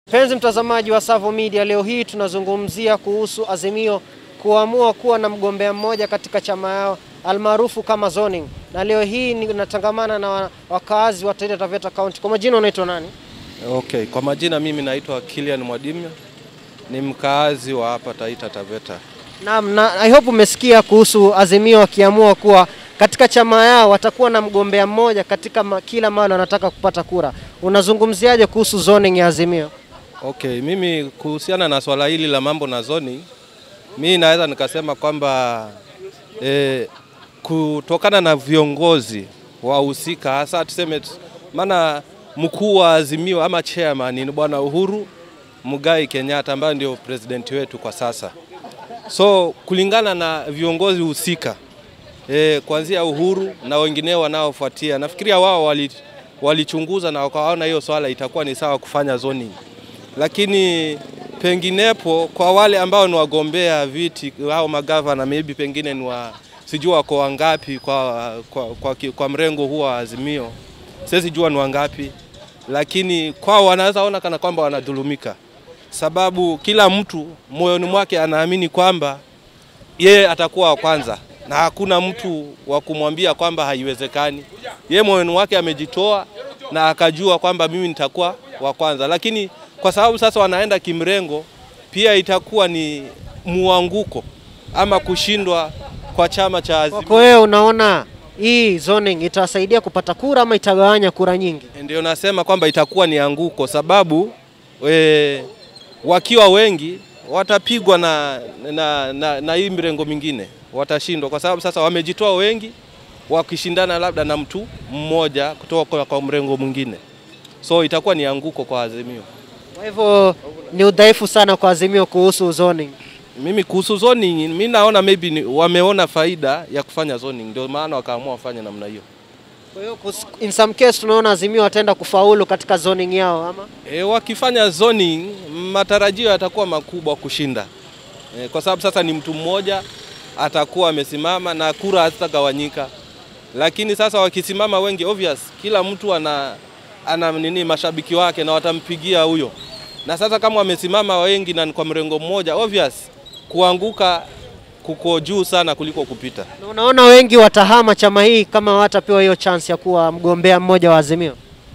Mpenzi mtazamaji wa Savo Media, leo hii tunazungumzia kuhusu Azimio kuamua kuwa na mgombea mmoja katika chama yao almaarufu kama zoning, na leo hii natangamana na wakaazi wa Taita Taveta County. Kwa majina unaitwa nani? Okay, kwa majina mimi naitwa Kilian Mwadimya, ni mkaazi wa hapa Taita Taveta. Naam, na I hope umesikia kuhusu Azimio wakiamua kuwa katika chama yao watakuwa na mgombea mmoja katika ma, kila mahali wanataka kupata kura. Unazungumziaje kuhusu zoning ya Azimio? Okay, mimi kuhusiana na swala hili la mambo na zoning, mimi naweza nikasema kwamba eh, kutokana na viongozi wahusika hasa tuseme, maana mkuu wa Azimio ama chairman ni bwana Uhuru Mugai Kenyatta ambaye ndio president wetu kwa sasa. So kulingana na viongozi husika e, kuanzia Uhuru na wengineo wanaofuatia, nafikiria wao wali, walichunguza na wakaona hiyo swala itakuwa ni sawa kufanya zoning, lakini penginepo kwa wale ambao ni wagombea viti au magavana maybe pengine ni wa sijua wako wangapi kwa, kwa, kwa, kwa mrengo huo wa Azimio, siwezi jua ni wangapi, lakini kwao wanaweza ona kana kwamba wanadhulumika, sababu kila mtu moyoni mwake anaamini kwamba yeye atakuwa wa kwanza na hakuna mtu wa kumwambia kwamba haiwezekani. Yeye moyoni wake amejitoa na akajua kwamba mimi nitakuwa wa kwanza, lakini kwa sababu sasa wanaenda kimrengo, pia itakuwa ni muanguko ama kushindwa kwa chama cha Azimio. Kwako wewe unaona hii zoning itasaidia kupata kura ama itagawanya kura nyingi? Ndio nasema kwamba itakuwa ni anguko, sababu we, wakiwa wengi watapigwa na, na, na, na hii mirengo mingine watashindwa, kwa sababu sasa wamejitoa wengi wakishindana labda na mtu mmoja kutoka kwa, kwa mrengo mwingine, so itakuwa ni anguko kwa Azimio. Kwa hivyo ni udhaifu sana kwa Azimio kuhusu zoning. Mimi kuhusu zoning, mimi naona maybe ni, wameona faida ya kufanya zoning, ndio maana wakaamua wafanye namna hiyo. Kwa hiyo kus- in some case tunaona Azimio wataenda kufaulu katika zoning yao ama? E, wakifanya zoning matarajio yatakuwa makubwa kushinda e, kwa sababu sasa ni mtu mmoja atakuwa amesimama na kura hazitagawanyika, lakini sasa wakisimama wengi, obvious kila mtu ana, ana nini mashabiki wake na watampigia huyo, na sasa kama wamesimama wengi na ni kwa mrengo mmoja, obvious kuanguka kuko juu sana kuliko kupita. Na unaona wengi watahama chama hii kama watapewa hiyo chance ya kuwa mgombea mmoja wa Azimio.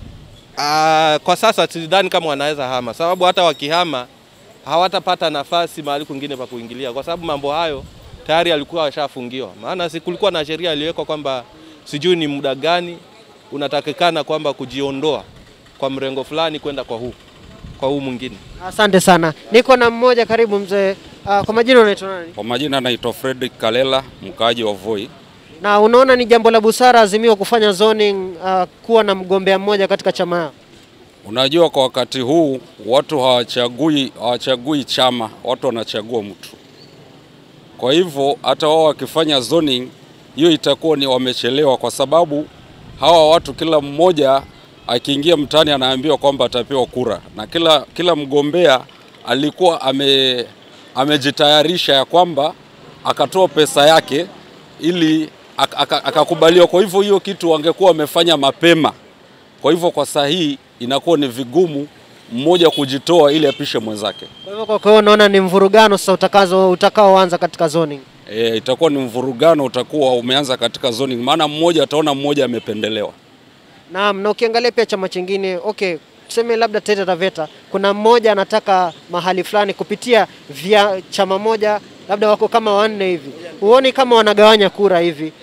Ah, kwa sasa sidhani kama wanaweza hama, sababu hata wakihama hawatapata nafasi mahali kwingine pa kuingilia, kwa sababu mambo hayo tayari alikuwa washafungiwa. Maana si kulikuwa na sheria iliyowekwa kwamba sijui ni muda gani unatakikana kwamba kujiondoa kwa mrengo fulani kwenda kwa huu kwa huu mwingine. Asante sana. Niko na mmoja karibu mzee. Uh, kwa majina unaitwa nani? Kwa majina naitwa Fredrick Kalela, mkaaji wa Voi. Na unaona ni jambo la busara Azimio kufanya zoning uh, kuwa na mgombea mmoja katika chama yao? Unajua, kwa wakati huu watu hawachagui hawachagui chama, watu wanachagua mtu. Kwa hivyo hata wao wakifanya zoning, hiyo itakuwa ni wamechelewa, kwa sababu hawa watu kila mmoja akiingia mtaani anaambiwa kwamba atapewa kura, na kila, kila mgombea alikuwa ame, amejitayarisha ya kwamba akatoa pesa yake ili ak- aka- akakubaliwa. Kwa hivyo hiyo kitu wangekuwa wamefanya mapema. Kwa hivyo kwa saa hii inakuwa ni vigumu mmoja kujitoa ili apishe mwenzake. Kwa hivyo kwa hiyo unaona ni mvurugano sasa utakazo utakaoanza katika zoning. E, itakuwa ni mvurugano utakuwa umeanza katika zoning, maana mmoja ataona mmoja amependelewa. Naam, na ukiangalia pia chama chingine, okay, tuseme labda Taita Taveta, kuna mmoja anataka mahali fulani kupitia vya chama moja, labda wako kama wanne hivi, huoni kama wanagawanya kura hivi?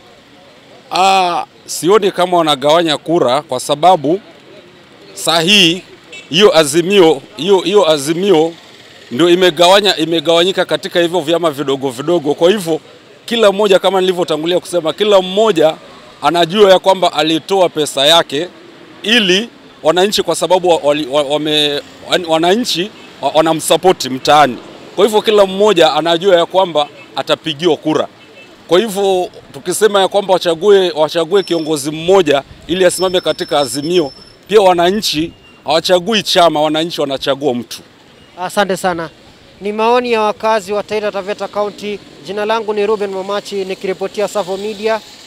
Ah, sioni kama wanagawanya kura kwa sababu saa hii hiyo azimio hiyo hiyo azimio ndio imegawanya imegawanyika katika hivyo vyama vidogo vidogo. Kwa hivyo kila mmoja, kama nilivyotangulia kusema, kila mmoja anajua ya kwamba alitoa pesa yake ili wananchi, kwa sababu wa- wali- wa- wame, wananchi wa- wanamsapoti mtaani. Kwa hivyo kila mmoja anajua ya kwamba atapigiwa kura. Kwa hivyo tukisema ya kwamba wachague, wachague kiongozi mmoja ili asimame katika azimio, pia wananchi hawachagui chama, wananchi wanachagua mtu. Asante sana. Ni maoni ya wakazi wa Taita Taveta County. Jina langu ni Ruben Mamachi nikiripotia Savo Media.